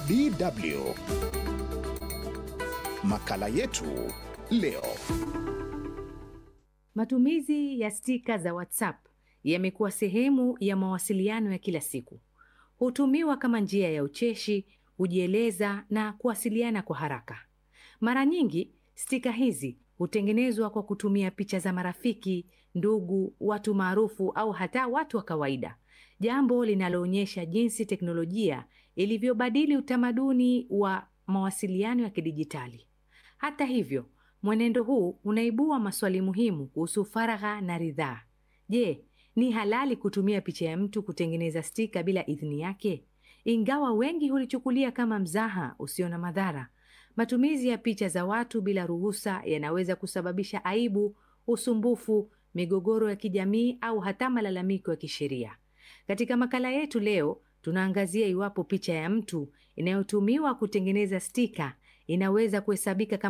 DW. Makala yetu leo. Matumizi ya stika za WhatsApp yamekuwa sehemu ya mawasiliano ya kila siku. Hutumiwa kama njia ya ucheshi, kujieleza na kuwasiliana kwa haraka. Mara nyingi stika hizi hutengenezwa kwa kutumia picha za marafiki, ndugu, watu maarufu au hata watu wa kawaida, jambo linaloonyesha jinsi teknolojia ilivyobadili utamaduni wa mawasiliano ya kidijitali. Hata hivyo, mwenendo huu unaibua maswali muhimu kuhusu faragha na ridhaa. Je, ni halali kutumia picha ya mtu kutengeneza stika bila idhini yake? Ingawa wengi hulichukulia kama mzaha usio na madhara, matumizi ya picha za watu bila ruhusa yanaweza kusababisha aibu, usumbufu, migogoro ya kijamii au hata malalamiko ya kisheria. Katika makala yetu leo, tunaangazia iwapo picha ya mtu inayotumiwa kutengeneza stika inaweza kuhesabika kama